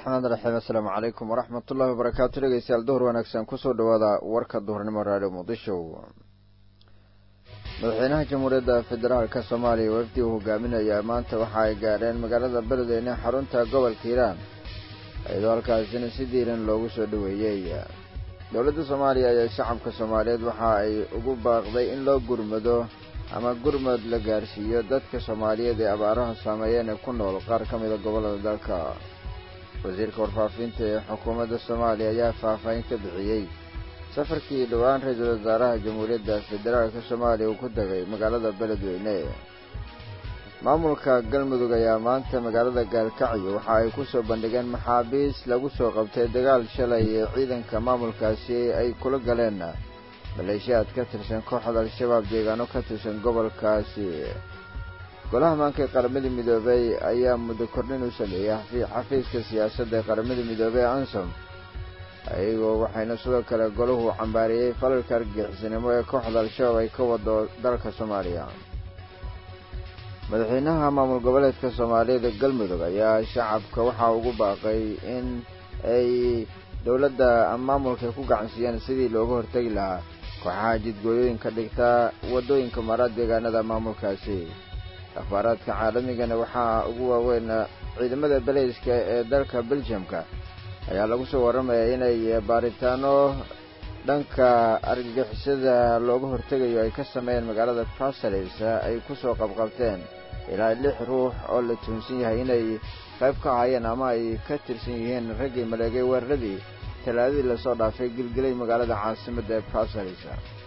raxmaan raxiim assalaamu calaykum waraxmat ullahi wabarakaatu dhegeystayaal duhur wanaagsan kusoo dhawaada warka duhurnimo raadhiyo muqdisho madaxweynaha jamhuuriyadda federaalka soomaaliya wafdi uu hogaaminayaa maanta waxa ay gaadheen magaalada beledweyne xarunta gobolka hiiraan iyadoo halkaasina si diiran loogu soo dhoweeyey dowladda soomaaliya ayaa shacabka soomaaliyeed waxa ay ugu baaqday in loo gurmado ama gurmad la gaarsiiyo dadka soomaaliyeed ee abaaraha saameeyeen ee ku nool qaar ka mida gobollada dalka wasiirka warfaafinta ee xukuumadda soomaaliya ayaa faahfaahin ka bixiyey safarkii dhowaan ra-iisul wasaaraha jamhuuriyadda federaalka soomaaliya uu ku tegay magaalada beledweyne maamulka galmudug ayaa maanta magaalada gaalkacyo waxa ay ku soo bandhigeen maxaabiis lagu soo qabtay dagaal shalay ee ciidanka maamulkaasi ay kula galeen maleeshiyaad ka tirsan kooxda al-shabaab deegaano ka tirsan gobolkaasi golaha maanka ee qaramada midoobey ayaa muddo kordhin u sameeyey xafiiska siyaasadda ee qaramada midoobey ee ansom ayagoo waxayna sidoo kale golahu cambaariyey falalka argixisnimo ee kooxda al-shabaab ay ka wado dalka soomaaliya madaxweynaha maamul goboleedka soomaaliyada galmudug ayaa shacabka waxaa ugu baaqay in ay dowladda maamulka ku gacansiiyaan sidii looga hortegi lahaa kooxaha jidgooyooyinka dhigta waddooyinka mara deegaanada maamulkaasi akhbaaraadka caalamigana waxaa ugu waaweyn ciidamada beleyska ee dalka beljamka ayaa lagu soo warramayaa inay baaritaano dhanka argagixisada looga hortegayo ay ka sameeyeen magaalada bruseles ay ku soo qabqabteen ilaa lix ruux oo la tuunsan yahay inay qayb ka ahaayeen ama ay ka tirsan yihiin raggii maleegay weeraradii talaadadii lasoo dhaafay gilgilay magaalada caasimadda ee bruseles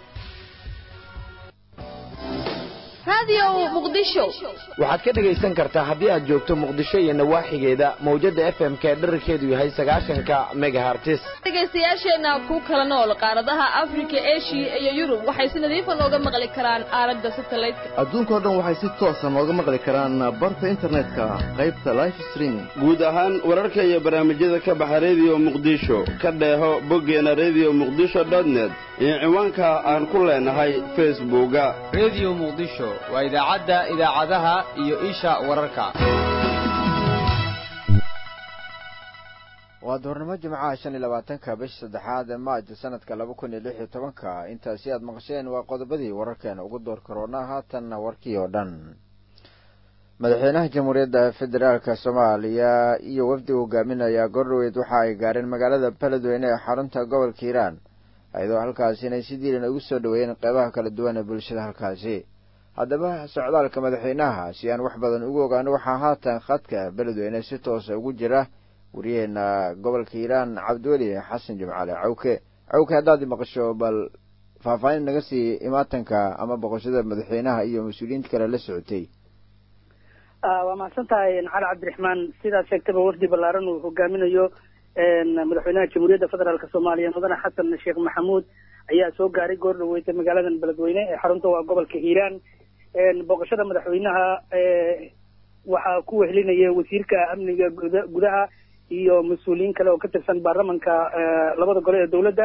waxaad ka dhegaysan kartaa haddii aad joogto muqdisho iyo nawaaxigeeda mawjadda f m k dherarkeedu yahay sagaashanka megahartis dhegaystayaasheenna ku kala nool qaaradaha afrika eshiya iyo yurub waxay si nadiifa nooga maqli karaan aaladda satelliteka adduunkao dhan waxay si toosa nooga maqli karaan barta internetka qaybta life streaming guud ahaan wararka iyo barnaamijyada ka baxa rediyo muqdisho ka dheeho boggeena rediyo muqdisho dotnet iyo ciwaanka aan ku leenahay facebooka rediyo muqdisho waa idaacadda idaacadaha iyo isha wararka waa duhurnimo jimcaha shan iyo labaatanka bisha saddexaad ee maajo sanadka laba kun iyo lix iyo tobanka intaasi aad maqasheen waa qodobadii wararkeena ugu door karoona haatanna warkii oo dhan madaxweynaha jamhuuriyadda federaalka soomaaliya iyo wafdi hogaaminaya gordhoweyd waxa ay gaareen magaalada beledweyne ee xarunta gobolka hiiraan iyadoo halkaasi inay si diilan ugu soo dhoweeyeen qeybaha kala duwan ee bulshada halkaasi haddaba socdaalka madaxweynaha si aan wax badan ugu ogaano waxaa haatan khadka beledweyne si toosa ugu jira wariyaheena gobolka hiiraan cabdiweli xasan jimcaale cawke cawke haddaad maqasho bal faahfaahin naga sii imaatanka ama boqoshada madaxweynaha iyo mas-uuliyiinta kale la socotay waa mahadsan tahay cali cabdiraxmaan sidaad sheegtaba wafdi ballaaran uu hogaaminayo madaxweynaha jamhuuriyadda federaalk soomaaliya mudane xasan sheekh maxamuud ayaa soo gaaray goor dhaweeytay magaaladan beledweyne ee xarunta waa gobolka hiiraan booqashada madaxweynaha waxaa ku wehelinaya wasiirka amniga gudaha iyo mas-uuliyiin kale oo ka tirsan baarlamanka labada gole ee dowladda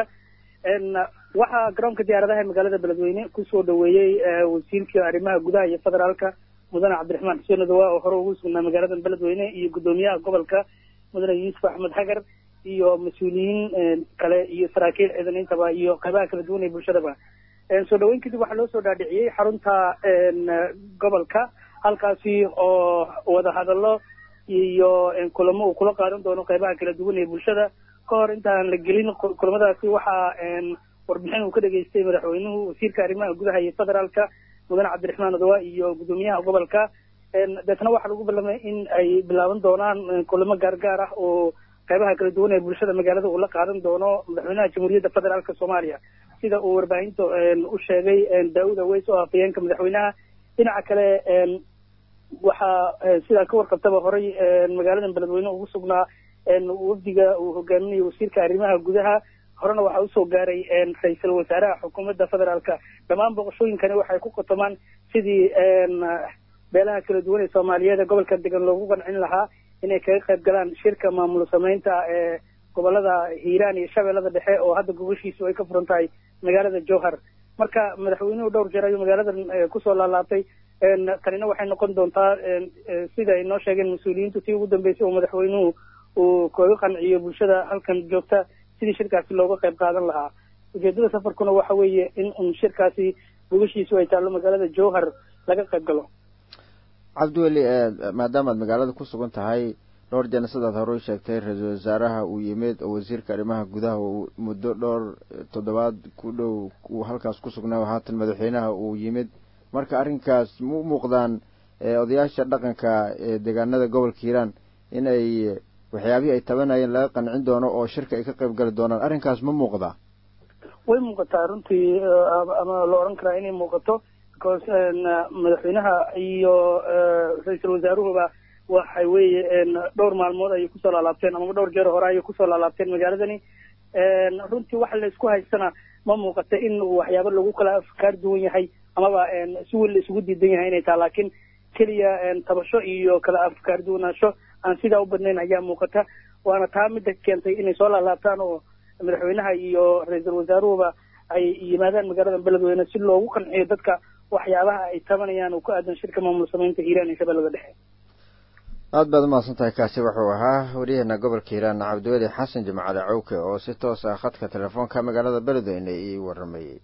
waxaa garoonka diyaaradaha ee magaalada beledweyne kusoo dhaweeyey wasiirka arrimaha gudaha iyo federaalka mudane cabdiraxmaan xuseen odawa oo hore ugu sugnaa magaaladan beledweyne iyo guddoomiyaha gobolka mudane yuusuf axmed xagar iyo mas-uuliyiin kale iyo saraakiil ciidan intaba iyo qaybaha kala duwan ee bulshadaba soo dhaweyn kadib waxaa loo soo dhaadhiciyey xarunta gobolka halkaasi oo wadahadallo iyo kulamo uu kula qaadan doono qaybaha kala duwan ee bulshada ka hor intaan la gelin kulamadaasi waxaa warbixin uu ka dhageystay madaxweynuhu wasiirka arrimaha gudaha iyo federaalka mudane cabdiraxmaan odawa iyo guddoomiyaha gobolka deetna waxaa lagu ballamay in ay bilaaban doonaan kulamo gaargaar ah oo qaybaha kala duwan ee bulshada magaalada uu la qaadan doono madaxweynaha jamhuuriyadda federaalk soomaaliya sida uu warbaahinta u sheegay daawud aweys oo afhayeenka madaxweynaha dhinaca kale waxaa sidaa ka warqabtaba horay magaaladan beledweyne ugu sugnaa wafdiga uu hogaaminayo wasiirka arrimaha gudaha horena waxaa usoo gaaray ra-iisul wasaaraha xukuumadda federaalka dhammaan boqoshooyinkani waxay ku qotomaan sidii beelaha kala duwan ee soomaaliyeed ee gobolka degan loogu qancin lahaa inay kaga qayb galaan shirka maamul samaynta ee gobolada hiiraan iyo shabeellada dhexe oo hadda gogoshiisu ay ka furan tahay magaalada jowhar marka madaxweynuhu dhowr jeer ayuu magaaladan kusoo laalaabtay tanina waxay noqon doontaa sida ay noo sheegeen mas-uuliyiintu tii ugu dambeysay oo madaxweynuhu uu kaga qanciyo bulshada halkan joogta sidii shirkaasi looga qayb qaadan lahaa ujeedada safarkuna waxa weeye in un shirkaasi gogashiisu ay taallo magaalada jowhar laga qayb galo cabdiweli maadaamaad magaalada ku sugan tahay dhowr jeer sidaad hore u sheegtay ra-iisul wasaaraha uu yimid oo wasiirka arrimaha gudaha uu muddo dhowr toddobaad ku dhow uu halkaas ku sugnaa haatan madaxweynaha uu yimid marka arrinkaas ma u muuqdaan odayaasha dhaqanka ee deegaanada gobolka hiiraan in ay waxyaabihii ay tabanayeen laga qancin doono oo shirka ay ka qayb gali doonaan arrinkaas ma muuqdaa way muuqataa runtii ama la odhan karaa inay muuqato because madaxweynaha iyo ra-iisul wasaaruhuba waxa weeye dhowr maalmood ayay kusoo laalaabteen amaba dhowr jeer hore ayay kusoo laalaabteen magaaladani runtii waxa la isku haystana ma muuqata in waxyaabo lagu kala afkaar duwan yahay amaba si weyn la isugu diidan yahay inay taha laakiin keliya tabasho iyo kala afkaar duwanaansho aan sidaa u badnayn ayaa muuqata waana taa midda keentay inay soo laalaabtaan oo madaxweynaha iyo ra-iisul wasaaruhuba ay yimaadaan magaalada beledweyne si loogu qanciyo dadka waxyaabaha ay tabanayaan oo ku aadan shirka maamul samaynta hiiraan iyo shabeellada dhexe aad baad umahadsan tahay kaasi wuxuu ahaa waryaheena gobolka hiiraan cabdiweli xasan jimcale cawke oo si toos ah khadka telefoonka magaalada beledweyne ii waramayey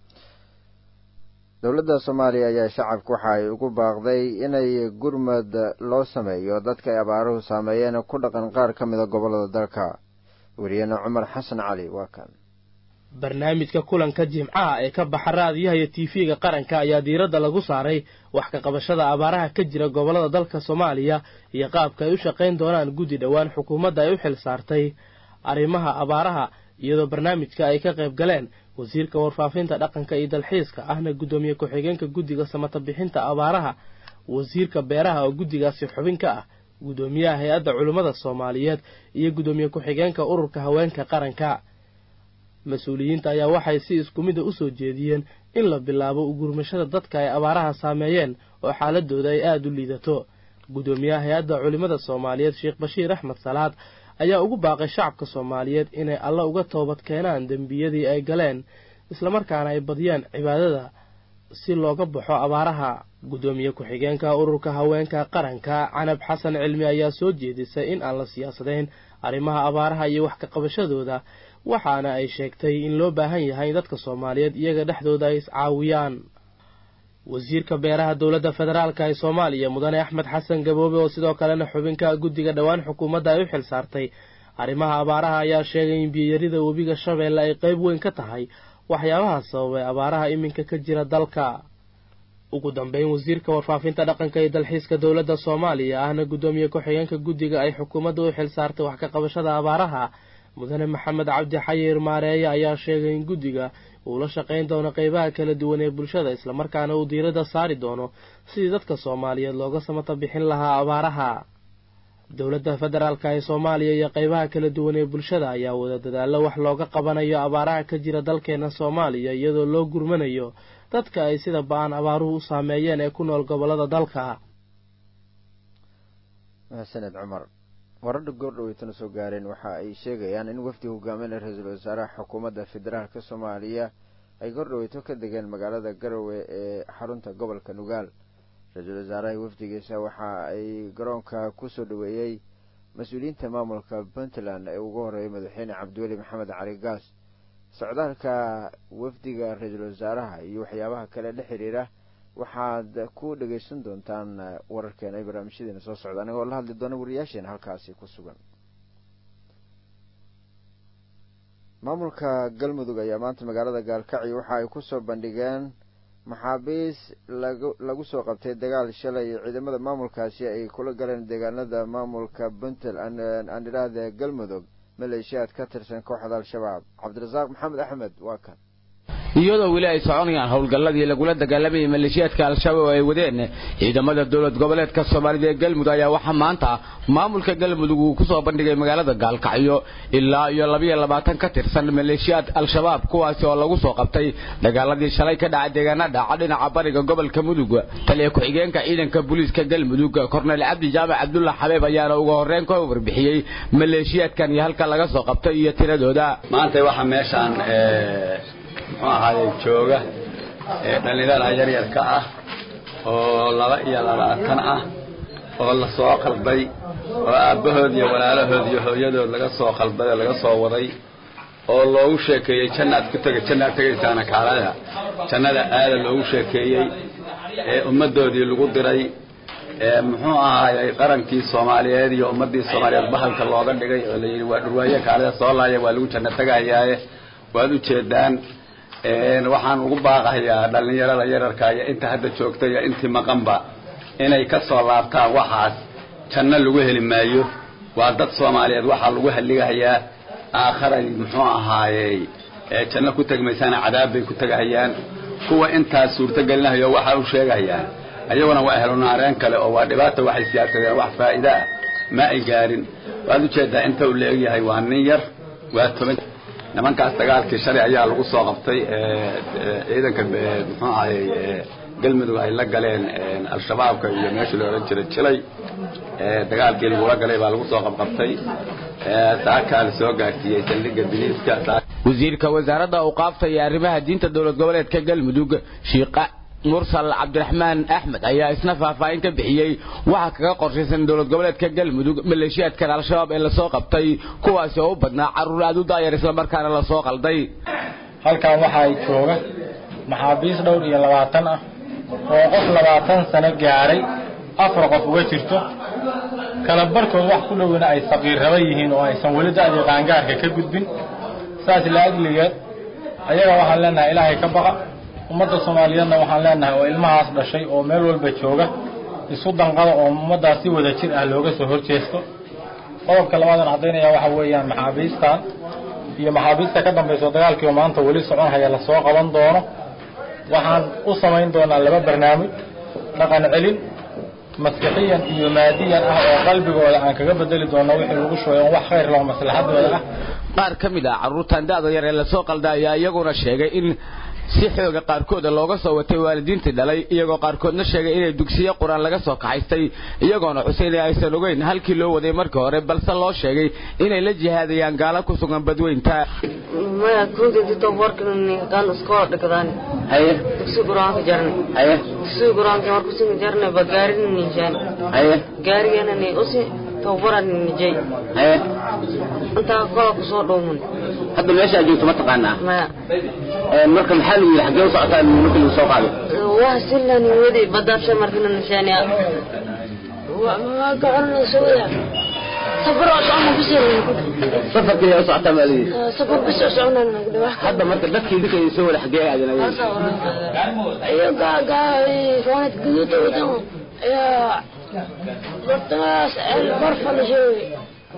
dowladda soomaaliya ayaa shacabka waxa ay ugu baaqday inay gurmad loo sameeyo dadka ay abaaruhu saameeyeen ku dhaqan qaar ka mida gobollada dalka wariyeene cumar xasan cali waa kan barnaamijka kulanka jimcaha ee ka baxa raadiyaha iyo tiifiga qaranka ayaa diiradda lagu saaray wax ka qabashada abaaraha ka jira gobollada dalka soomaaliya iyo qaabka ay u shaqayn doonaan guddi dhowaan xukuumadda ay u xil saartay arrimaha abaaraha iyadoo barnaamijka ay ka qayb galeen wasiirka warfaafinta dhaqanka iyo dalxiiska ahna guddoomiye ku-xigeenka guddiga samata bixinta abaaraha wasiirka beeraha oo guddigaasi xubin ka ah guddoomiyaha hay-adda culimmada soomaaliyeed iyo guddoomiye ku-xigeenka ururka haweenka qaranka mas-uuliyiinta ayaa waxay si isku mida u soo jeediyeen in la bilaabo ugurmashada dadka ay abaaraha saameeyeen oo xaaladooda ay aada u liidato guddoomiyaha hay-adda culimmada soomaaliyeed sheekh bashiir axmed salaad ayaa ugu baaqay shacabka soomaaliyeed inay alla uga toobad keenaan dembiyadii ay galeen islamarkaana ay badiyaan cibaadada si looga baxo abaaraha guddoomiye ku-xigeenka ururka haweenka qaranka canab xasan cilmi ayaa soo jeedisay in aan la siyaasadayn arrimaha abaaraha iyo wax ka qabashadooda waxaana ay sheegtay in loo baahan yahay in dadka soomaaliyeed iyaga dhexdooda ay iscaawiyaan wasiirka beeraha dowladda federaalka ee soomaaliya mudane axmed xasan gaboobe oo sidoo kalena xubinka guddiga dhowaan xukuumadda ay u xil saartay arrimaha abaaraha ayaa sheegay in biyarida webiga shabeelle ay qayb weyn ka tahay waxyaabaha sababay abaaraha iminka ka jira dalka ugu dambeyn wasiirka warfaafinta dhaqanka iyo dalxiiska dowladda soomaaliya ahna guddoomiye ku-xigeenka guddiga ay xukuumadda u xil saartay wax ka qabashada abaaraha mudane maxamed cabdi xayir maareeye ayaa sheegay in guddiga uu la shaqayn doono qeybaha kala duwan ee bulshada islamarkaana uu diiradda saari doono sidii dadka soomaaliyeed looga samata bixin lahaa abaaraha dowladda federaalka ee soomaaliya iyo qeybaha kala duwan ee bulshada ayaa wada dadaallo wax looga qabanayo abaaraha ka jira dalkeena soomaaliya iyadoo loo gurmanayo dadka ay sida ba-an abaaruhu u saameeyeen ee ku nool gobollada dalka mahadsaned cumar wararha goordhaweytana soo gaareen waxa ay sheegayaan in wafdi hogaaminaya ra-iisul wasaaraha xukuumadda federaalka soomaaliya ay goordhaweyto ka degeen magaalada garowe ee xarunta gobolka nugaal ra-iisul wasaaraha wafdigiisa waxa ay garoonka kusoo dhaweeyey mas-uuliyiinta maamulka puntland ee ugu horeeyay madaxweyne cabdiweli maxamed cali gaas socdaalka wafdiga ra-iisul wasaaraha iyo waxyaabaha kale la xiriira waxaad ku dhagaysan doontaan wararkeena ay barnaamijyadeena soo socda anigoo la hadli doona wariyaasheena halkaasi ku sugan maamulka galmudug ayaa maanta magaalada gaalkacyo waxa ay kusoo bandhigeen maxaabiis lagu lagu soo qabtay dagaal shalay ciidamada maamulkaasi ay kula galeen deegaanada maamulka puntland aan idhaahda galmudug maleeshiyaad ka tirsan kooxda al-shabaab cabdirasaaq maxamed axmed waa kan iyadoo weli ay soconayaan howlgalladii lagula dagaalamayay maleeshiyaadka al-shabaab oo ay wadeen ciidamada dowlad goboleedka soomaalida ee galmudug ayaa waxaa maanta maamulka galmudug uu kusoo bandhigay magaalada gaalkacyo ilaa iyo labiyo labaatan ka tirsan maleeshiyaad al-shabaab kuwaasi oo lagu soo qabtay dagaaladii shalay ka dhacay deegaana dhaca dhinaca bariga gobolka mudug taliya ku-xigeenka ciidanka booliiska galmudug korneyl cabdi jaamac cabdulla xabeeb ayaana ugu horreyn ka warbixiyey maleeshiyaadkan iyo halka laga soo qabtay iyo tiradooda maanta waxaa meeshaan muxuu ahaaye jooga ee dhallinyarada yaryarka ah oo laba iyo labaatan ah oo la soo qalday oo aabbahood iyo walaalahood iyo hooyadood laga soo qalbaday laga soo waday oo loogu sheekeeyey jannaad ku tega jannaad tegaysaana kaalada jannada aada loogu sheekeeyey ee ummaddoodii lagu diray ee muxuu ahaayey qarankii soomaaliyeed iyo ummaddii soomaaliyeed bahalka looga dhigay oo layidhi waa dhurwaaye kaalada soo laaya waa lagu janno tegayaaye waad ujeedaan waxaan ugu baaqayaa dhallinyarada yararka iyo inta hadda joogta iyo intii maqanba inay ka soo laabtaan waxaas janno lagu heli maayo waa dad soomaaliyeed waxaa lagu halligahayaa aakharay muxuu ahaayey janno ku tegmaysaana cadaab bay ku tegahayaan kuwa intaas suurtogelinahayo waxa u sheegayaan ayaguna waa ehlu naareen kale oo waa dhibaata waxay siyaasadeen wax faa'iide ah ma ay gaarin waad ujeedaa inta uu la egyahay waa nin yar waa toban nimankaas dagaalkii shalay ayaa lagu soo qabtay ciidanka muxuu ahayey galmudug ay la galeen al-shabaabka iyo meeshii la odhan jiray jilay dagaalkii lagula galay baa lagu soo qabqabtay saakaa la soo gaarsiiyey saldhigga biliiska wasiirka wasaaradda awqaafta iyo arrimaha diinta dowlad goboleedka galmudug shiiqa mursal cabdiraxmaan axmed ayaa isna faahfaahin ka bixiyey waxaa kaga qorshaysan dowlad goboleedka galmudug maleeshiyaadkan al-shabaab ee lasoo qabtay kuwaasi oo u badnaa carruur aad u daayar islamarkaana lasoo qalday halkan waxaa jooga maxaabiis dhowr iyo labaatan ah oo qof labaatan sano gaaray afar qof uga jirto kala barkood wax ku dhowina ay saqiirraba yihiin oo aysan weli da'dii qaangaarka ka gudbin saas la ajligeed ayaga waxaan leenahay ilaahay ka baqa ummadda soomaaliyeedna waxaan leenahay oo ilmahaas dhashay oo meel walba jooga isu danqada oo ummaddaas si wada jir ah looga soo hor jeesto qodobka labaadan caddaynaya waxa weeyaan maxaabiistan iyo maxaabiista ka dambayso dagaalkii oo maanta weli socon haya lasoo qaban doono waxaan u samayn doonaa laba barnaamij dhaqan celin maskixiyan iyo maadiyan ah oo qalbigooda aan kaga bedeli doono wixii lagu shugay on wax khayr laho maslaxadooda ah qaar ka mid ah carruurtan da'da yar ee lasoo qalda ayaa iyaguna sheegay in si xooga qaarkooda looga soo watay waalidiintii dhalay iyagoo qaarkoodna sheegay inay dugsiyo qur-aan laga soo kaxaystay iyagoona xuseyn ee aysan ogeyn halkii loo waday markii hore balse loo sheegay inay la jihaadayaan gaalo ku sugan badweynta maya kudinti tabarkani kan iskoo dhigdaan haye dugsi quraanka jarne haye dugsi quraanka marku sin jarne ba gaarin nishan haye gaarigana ni usi tabaran nijay haye inta kala ku soo dhoomun hadda meesha aad joogto ma taqaanaa maya marka maxaa lagu yidhi xaggee u socotaa marka lagu soo qaaday waa silani wadi badaabsha markina nishaniya waa gacorna sooya safar oo socona bisirna safarkii u socotaa ma adigii safar bis oo socona nagdhawa hadda marka dadkii idinka soo wada xaggee aadanayeen iyo gaagaa roonad guduuda wadan ayaa bartamaas barfa la sheegay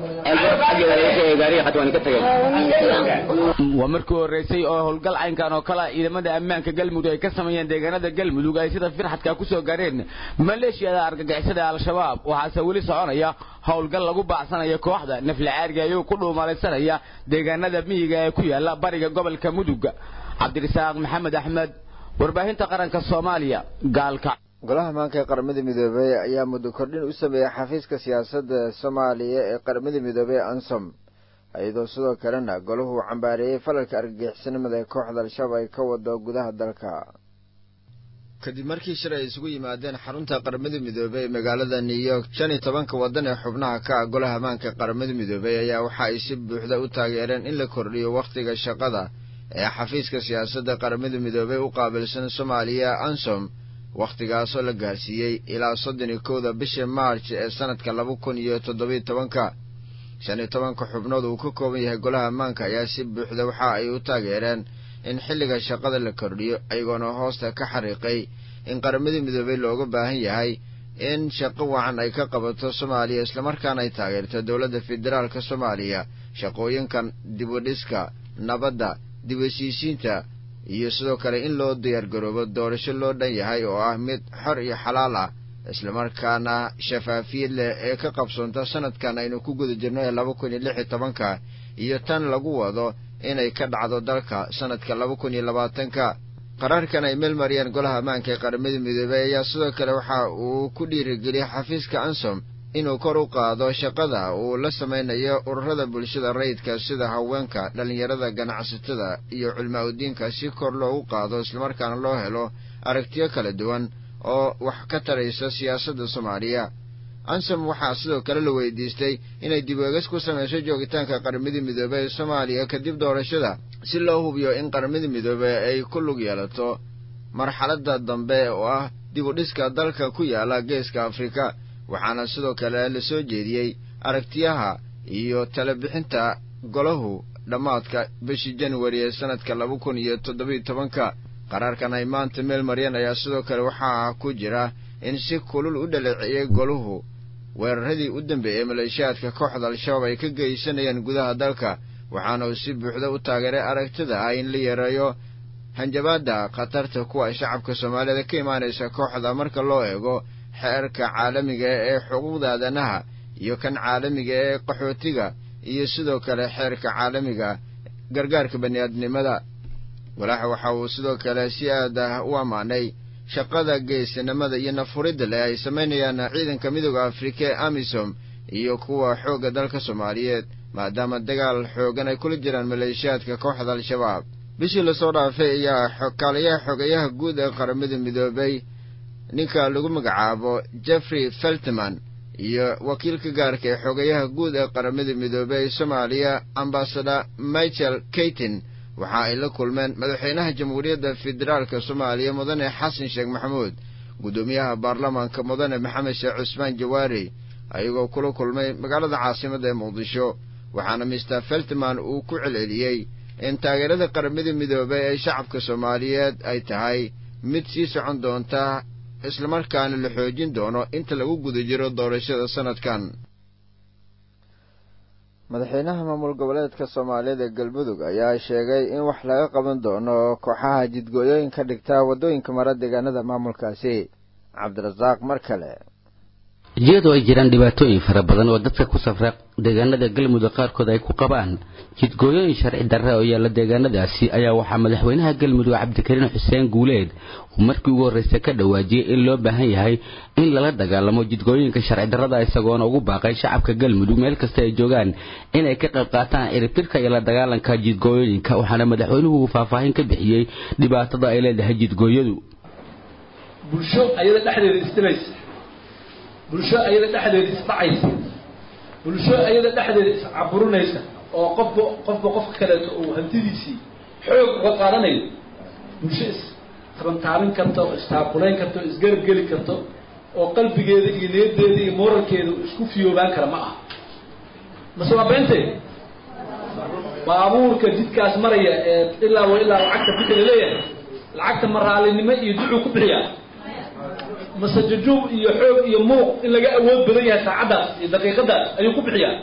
waa markii horreysay oo howlgal caynkan oo kale ciidamada ammaanka galmudug ay ka sameeyeen deegaanada galmudug ay sida firxadka ku soo gaareen maleeshiyada argagixisada al-shabaab waxaase weli soconaya howlgal lagu baacsanayo kooxda naflacaariga iyagoo ku dhuumalaysanaya deegaanada miyiga ee ku yaala bariga gobolka mudug cabdirasaaq maxamed axmed warbaahinta qaranka soomaaliya gaalka golaha maanka ee qaramada midoobey ayaa muddo kordhin u sameeyey xafiiska siyaasadda soomaaliya ee qaramada midoobey ansom iyadoo sidoo kalena golahu uu cambaareeyey falalka argagixisnimada ee kooxda al-shabaab ay ka wado gudaha dalka kadib markii shir ay isugu yimaadeen xarunta qaramada midoobey ee magaalada new york shan iyo tobanka waddan ee xubnaha ka ah golaha maanka ee qaramada midoobey ayaa waxa ay si buuxda u taageereen in la kordhiyo wakhtiga shaqada ee xafiiska siyaasadda qaramada midoobey u qaabilsan soomaaliya ansom wakhtigaasoo la gaarsiiyey ilaa soddon iyo kowda bisha maarj ee sanadka laba kun iyo toddobiyo tobanka shan iyo tobanka xubnood uu ka kooban yahay golaha ammaanka ayaa si buuxda waxa ay u taageereen in xilliga shaqada la kordhiyo ayagoona hoosta ka xariiqay in qaramadii midoobey looga baahan yahay in shaqo wacan ay ka qabato soomaaliya islamarkaana ay taageerto dowladda federaalka soomaaliya shaqooyinkan dibudhiska nabadda dib heshiisiinta iyo sidoo kale in loo diyaargaroobo doorasho loo dhan yahay oo ah mid xor iyo xalaal ah islamarkaana shafaafiyad leh ee ka qabsoonta sanadkan aynu ku guda jirno ee laba kun iyo lix iyo tobanka iyo tan lagu wado inay ka dhacdo dalka sanadka laba kun iyo labaatanka qaraarkan ay meel mariyeen golaha ammaanka ee qaramada midoobey ayaa sidoo kale waxa uu ku dhiirigeliyey xafiiska ansom inuu kor u qaado shaqada uu la samaynayo ururada bulshada rayidka sida haweenka dhallinyarada ganacsatada iyo culmaa udiinka si kor loogu qaado islamarkaana loo helo aragtiyo kala duwan oo wax ka taraysa siyaasadda soomaaliya ansom waxaa sidoo kale la weydiistay inay dib eegis ku samayso joogitaanka qaramada midoobey ee soomaaliya kadib doorashada si loo hubiyo in qaramada midoobey ay ku lug yeelato marxaladda dambe oo ah dib u dhiska dalka ku yaala geeska afrika waxaana sidoo kale la soo jeediyey aragtiyaha iyo talabixinta golahu dhammaadka bishii januari ee sannadka laba kun iyo toddobiyo tobanka qaraarkan ay maanta meel maryan ayaa sidoo kale waxaa ku jira in si kulul u dhaleeceeyey goluhu weeraradii u dambeeyey maleeshiyaadka kooxda al-shabaab ay ka geysanayaan gudaha dalka waxaana uu si buuxda u taageeray aragtida ah in la yareeyo hanjabaadda khatarta kuwa shacabka soomaalida ka imaanaysa kooxda marka loo eego xeerka caalamiga ee xuquuqda aadanaha iyo kan caalamiga ee qaxootiga iyo sidoo kale xeerka caalamiga gargaarka bani'aadnimada walaaxa waxa uu sidoo kale si aad ah u ammaanay shaqada geesinimada iyo nafuridda leh ay samaynayaan ciidanka midooda afrika ee amisom iyo kuwa xoogga dalka soomaaliyeed maadaama dagaal xoogan ay kula jiraan maleeshiyaadka kooxda al-shabaab bishii lasoo dhaafay ayaa kaaliyaha xogayaha guud ee qaramada midoobay ninka lagu magacaabo jeffrey feltman iyo wakiilka gaarka ee xogayaha guud ee qaramada midoobey soomaaliya ambasador michael kaytin waxa ay la kulmeen madaxweynaha jamhuuriyadda federaalka soomaaliya mudane xasan sheekh maxamuud guddoomiyaha baarlamaanka mudane maxamed sheekh cusmaan jawaari ayagoo kula kulmay magaalada caasimada ee muqdisho waxaana mister feltman uu ku celceliyey in taageerada qaramada midoobey ee shacabka soomaaliyeed ay tahay mid sii socon doonta islamarkaana la xoojin doono inta lagu guda jiro doorashada sanadkan madaxweynaha maamul goboleedka soomaaliyeed ee galmudug ayaa sheegay in wax laga qaban doono kooxaha jidgooyooyin ka dhigta waddooyinka mara deegaanada maamulkaasi cabdirasaaq mar kale iyadoo ay jiraan dhibaatooyin fara badan oo dadka ku safra deegaanada galmudug qaarkood ay ku qabaan jidgooyooyin sharci darre oo yaalla deegaanadaasi ayaa waxaa madaxweynaha galmudug cabdikariin xuseen guuleed uu markii ugu horreysa ka dhawaajiyey in loo baahan yahay in lala dagaalamo jidgooyooyinka sharci darrada isagoona ugu baaqay shacabka galmudug meel kasta ay joogaan inay ka qayb qaataan ciribtirka iyo la dagaalanka jidgooyooyinka waxaana madaxweynuhu uu faahfaahin ka bixiyey dhibaatada ay leedahay jidgooyadu bulsho ayada dhexdeeda isdilaysa bulsho ayada dhexdeeda isdhacaysa bulsho ayada dhexdeeda iscaburinaysa oo qofba qofba qofka kaleeto uu hantidiisii xoog uga qaadanayo bulsho istabantaabin karta oo istaaqulayn karta oo isgarab geli karto oo qalbigeeda iyo niyaddeeda iyo moralkeeda isku fiyoobaan kara ma aha mase waa beentee baabuurka jidkaas maraya ee ilaa wa ilaa lacagta bixi la leeyahay lacagta maraalinimo iyo ducuu ku bixiyaa mase jajuub iyo xoog iyo muuq in laga awood badan yahay saacaddaas iyo daqiiqadaas ayuu ku bixiyaa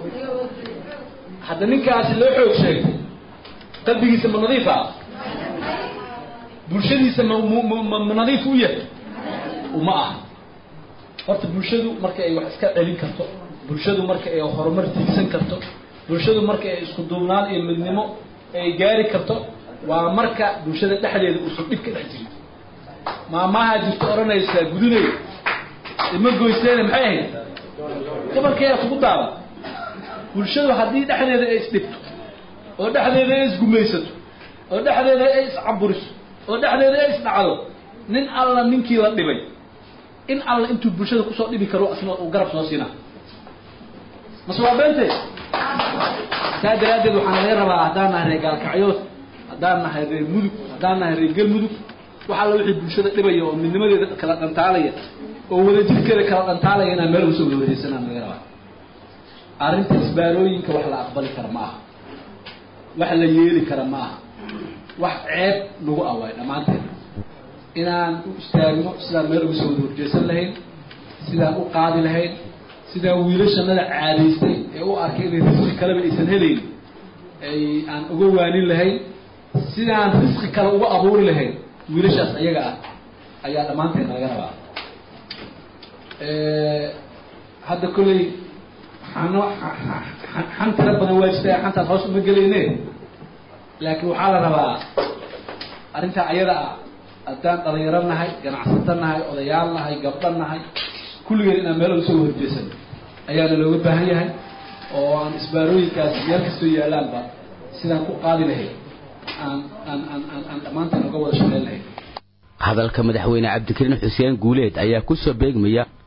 hadda ninkaasi loo xoog sheegay qalbigiisa ma nadiifa bulshadiisa ma ma ma nadiif u yahay uma aha horta bulshadu marka ay wax iska celin karto bulshadu marka ay horumar tiigsan karto bulshadu marka ay isku duubnaan iyo midnimo ay gaari karto waa marka bulshada dhexdeeda uusan dhib ka dhex jirin maamaha jirto odhanaysa gudunay ima goyseene maxay ahayd gabalkeeda kugu daaba bulshadu haddii dhexdeeda ay isdhibto oo dhexdeeda ay isgumaysato oo dhexdeeda ay iscaburiso oo dhexdeeda ay isdhacdo nin alla ninkii la dhibay in alla intuu bulshada kusoo dhibi karo asna uu garab soo siinaa mase waa beente saa daraaddeed waxaan laga rabaa haddaan nahay reer gaalkacyood haddaan nahay reer mudug haddaan nahay reer galmudug wax alla wixii bulshada dhibaya oo midnimadeeda kala dhantaalaya oo wadajirkeeda kala dhantaalaya inaan meel usoo wadawadaysanaan laga rabaa arrinta isbaarooyinka wax la aqbali kara ma aha wax la yeeli kara ma aha wax ceeb lagu awaay dhammaanteed inaan u istaagno sidaan meel uga soo wada horjeesan lahayn sidaan u qaadi lahayn sidaan wiilashanada caadaystay ee u arkay inay risqi kaleba aysan helayn ay aan uga waanin lahayn sidaan risqi kale uga abuuri lahayn wiilashaas ayaga ah ayaa dhammaanteed naga rabaa hadda kolley xano xan tira badan waa jirta xantaas hoos uma gelayne laakiin waxaa la rabaa arrintaa ayada ah haddaan dhalinyaro nahay ganacsato nahay odayaal nahay gabdho nahay kulligeen inaan meel uga soo horjeesan ayaana looga baahan yahay oo aan isbaarooyinkaas meel kastoo yaalaanba sidaan ku qaadi lahayd aan aan aan aan aan dhammaanteen uga wada shaqayn lahayd hadalka madaxweyne cabdikariin xuseen guuleed ayaa ku soo beegmaya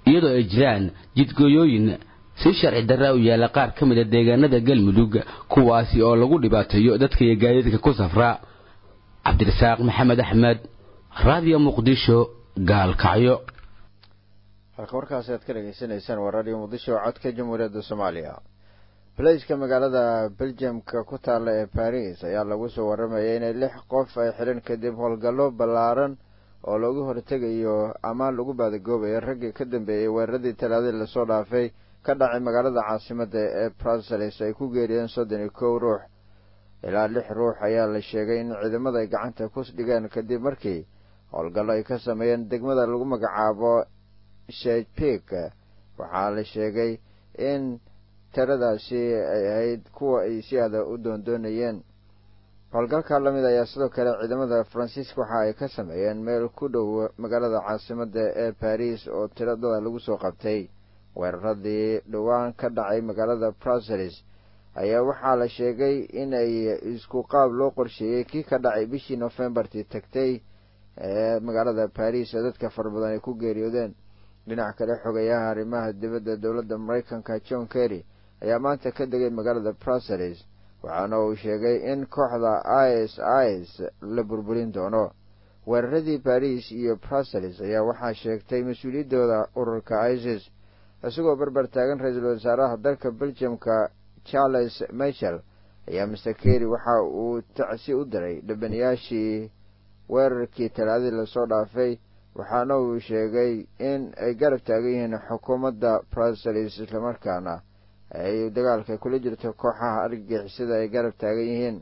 iyadoo ay jiraan jidgooyooyin si sharci darra u yaalla qaar ka mid a deegaanada galmudug kuwaasi oo lagu dhibaateeyo dadka iyo gaadiidka ku safra cabdirasaaq maxamed axmed raadiyo muqdisho gaalkacyo halka warkaasi aad ka dhegaysanaysaan waa raadiyo muqdisho codka jamhuuriyadda soomaaliya baleyska magaalada beljamka ku taalla ee baris ayaa lagu soo warramayay inay lix qof ay xidhan kadib howlgallo ballaaran oo loogu hortegayo ama lagu baadagoobayo raggii ka dambeeyey weeraradii talaadadii lasoo dhaafay ka dhacay magaalada caasimadda ee bruseles ay ku geeriyeen soddon iyo kow ruux ilaa lix ruux ayaa la sheegay in ciidamada ay gacanta ku dhigeen kadib markii howlgallo ay ka sameeyeen degmada lagu magacaabo shepik waxaa la sheegay in tiradaasi ay ahayd kuwa ay si aada u doondoonayeen howlgalka lamid ayaa sidoo kale ciidamada faransiiska waxa ay ka sameeyeen meel ku dhow magaalada caasimadda ee baris oo tiradada lagu soo qabtay weeraradii dhowaan ka dhacay magaalada bruseles ayaa waxaa la sheegay inay isku qaab loo qorsheeyey kii ka dhacay bishii nofembartii tagtay ee magaalada baris oo dadka fara badan ay ku geeriyoodeen dhinac kale xogayaha arrimaha dibadda dowladda maraykanka john kerry ayaa maanta ka degay magaalada bruseles waxaana uu sheegay in kooxda is is la burburin doono weeraradii baris iyo bruseles ayaa waxaa sheegtay mas-uuliyaddooda ururka isis isagoo barbar taagan ra-iisul wasaaraha dalka beljamka charles michel ayaa master kerry waxa uu tacsi u diray dhibanayaashii weerarkii talaadadii lasoo dhaafay waxaana uu sheegay in ay garab taagan yihiin xukuumadda bruseles islamarkaana ay dagaalka kula jirto kooxaha argagixisada ay garab taagan yihiin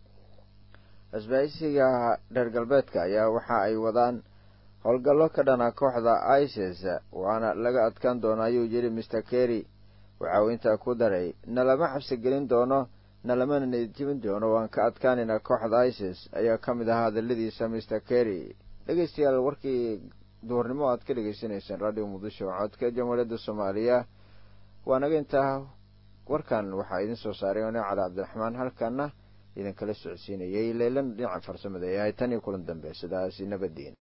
isbahaysiga reer galbeedka ayaa waxa ay wadaan howlgallo ka dhana kooxda isis waana laga adkaan doona ayuu yidhi master kerry waxa uu intaa ku daray nalama xabsi gelin doono nalamana nijibin doono waan ka adkaanaynaa kooxda isis ayaa ka mid ahaa hadaladiisa master kerry dhegeystayaal warkii duhurnimo aad ka dhegaysanaysaan radio muqdisho codka jamhuuriyadda soomaaliya waa naga intaa warkan waxaa idin soo saaray ono cali cabdiraxmaan halkana idinkala socodsiinayay leylan dhinaca farsamada yahay tan iyo kulan dambe sidaasi nabadiin